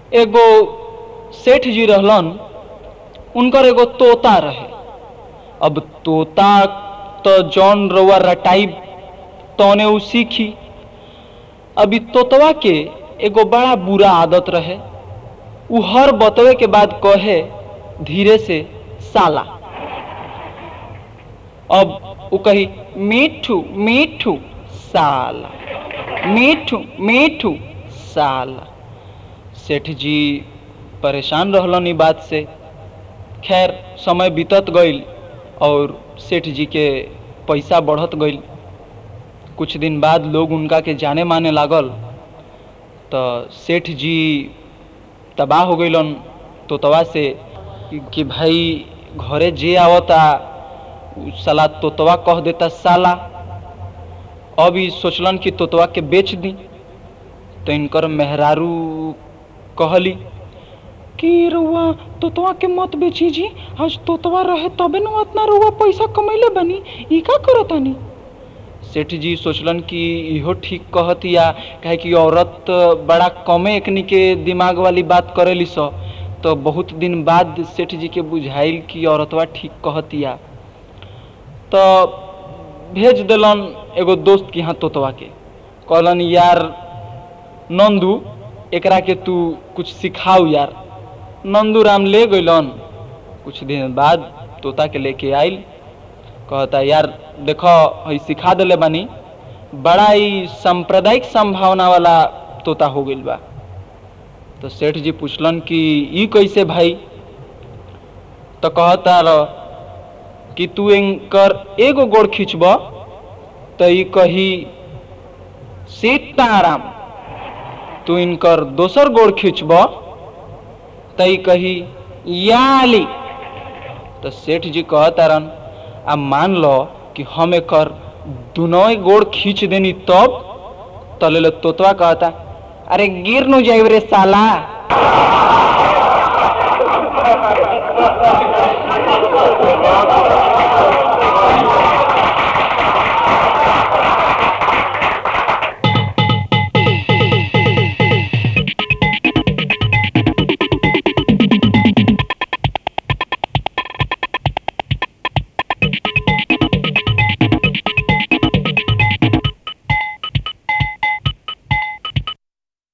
एगो सेठ जी रहलन उनकर एगो तोता रहे अब तोता तो जौन रउआ रटाई तौने उ सीखी अभी तोतवा के एगो बड़ा बुरा आदत रहे उ हर बतवे के बाद कहे धीरे से साला अब उ कही मीठू मीठू साला मीठू मीठू साला सेठ जी परेशान रहलन ई बात से खैर समय बीतत गईल और सेठ जी के पैसा बढ़त गईल कुछ दिन बाद लोग उनका के जाने माने लागल तो सेठ जी तबाह हो गईलन तोतवा से कि, कि भाई घरे जे आवता उ साला तोतवा कह देता साला अब ई सोचलन कि तोतवा के बेच दी तो इनकर मेहरारू कहली कि रउआ तोतवा के मत बेची जी आज तोतवा रहे तबे न उतना रउआ पैसा कमैले बनी ई का करतानी सेठ जी सोचलन कि इहो ठीक कहतिया काहे कि औरत बड़ा कमे एकनी के दिमाग वाली बात करेली स तो बहुत दिन बाद सेठ जी के बुझाइल कि औरतवा ठीक कहतिया तो भेज देलन एगो दोस्त के यहाँ तोतवा के कहलन यार नंदू एकरा के तू कुछ सिखाऊ यार नंदू राम ले गइलन कुछ दिन बाद तोता के लेके आइल कहता यार देखो हई सिखा देले बानी बड़ा ही सांप्रदायिक संभावना वाला तोता हो गइल बा तो सेठ जी पूछलन कि ई कैसे भाई तो कहता रह कि तू इनकर एगो गोड़ खींचब तो ई कही सीताराम तू इनकर दोसर गोड़ खींचब तो ई कही याली तो सेठ जी कहतारन आ मान लो कि हम एकर दुनों गोड़ खींच देनी तब तले तोतवा कहता अरे गिर नु जाइब रे साला